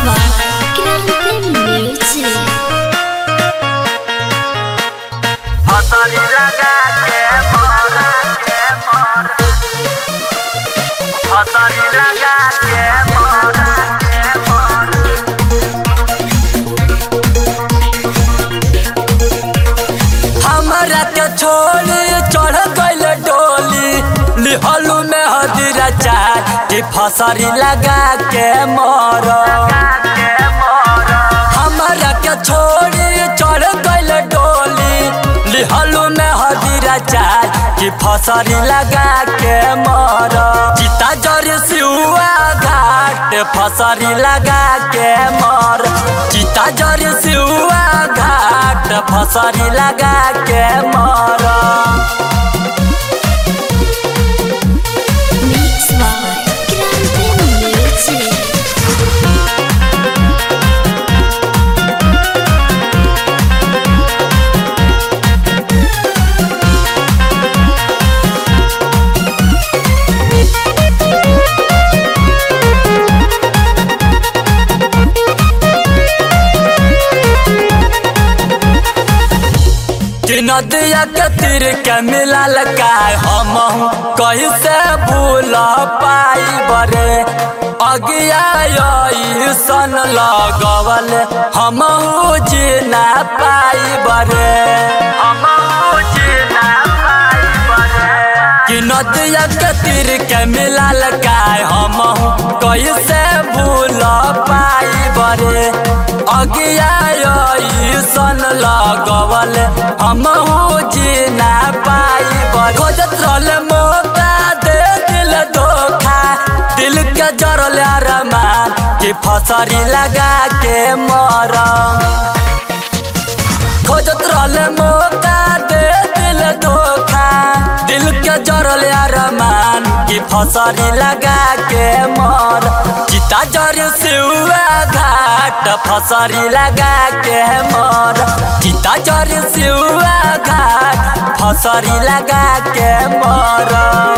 by Grande Music. हथौड़ी लगा के मोर के मोर हथौड़ी लगा के मोर के मोर हमरा के छोड़ी चढ़ गइल डोली लिहलू में हदीरा चार कि फसरी लगा के मोर हमरा के छोड़ी चढ़ गइल डोली लिहलू में हदीरा चार कि फसरी लगा के मोर चिता जर सिउआ घाट फसरी लगा के मोर चिता जर सिउआ घाट फसरी लगा के मोर Mix by Grande Music. कि नदिया के तीर के मिलल का हम कैसे भूल पाई बरे अगिया सन लगवल हम जीना पाई बरे हम जीना पाई बरे कि नदिया के तीर के मिलल का हम कैसे भूल पाई बरे अगिया सन लगवल हम जीना पाई बरे खोजत रहल मौका दे दिल धोखा दिल के जरल अरमान कि फसरी लगा के मरम खोजत रहल मौका दे दिल धोखा दिल के जरल अरमान कि फसरी लगा के मर चिता जर सिउआ घाट फसरी लगा के मर चिता जर सिउआ घाट फसरी लगा के मर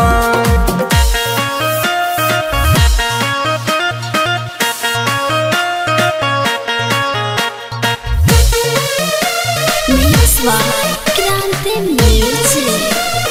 Mix by Grande Music.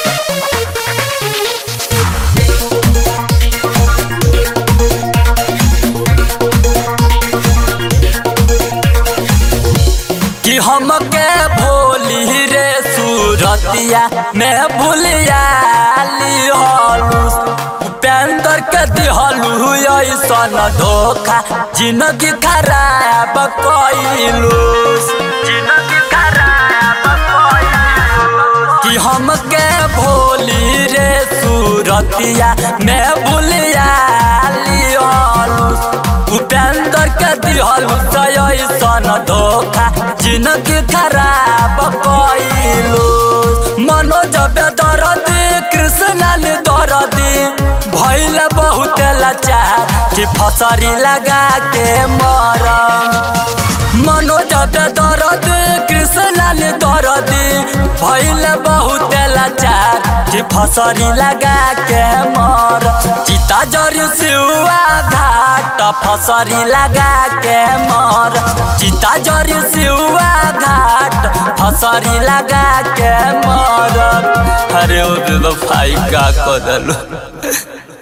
कि हमके भोली रे सूरतिया में भूलिया लिहलुस उपेंद्र के दिहलु ऐसन धोखा जिंदगी खराब कइलुस जिंदगी खराब कइलुस कि हमके भोली रे सूरतिया में भूलिया लिहलुस उपेंद्र के दिहलु ऐसन धोखा जिंदगी खराब कइलु मनोज बेदरदी कृष्णन दरदी भइल बहुत लाचार कि फसरी लगा के मरम मनोज बेदरदी कृष्णन दरदी भइल बहुत लाचार कि फसरी लगा के मर चिता जर सिउआ घाट फसरी लगा के मर चिता जर सिउआ घाट फसरी लगा के मर अरे ओ बेवफाई का कदल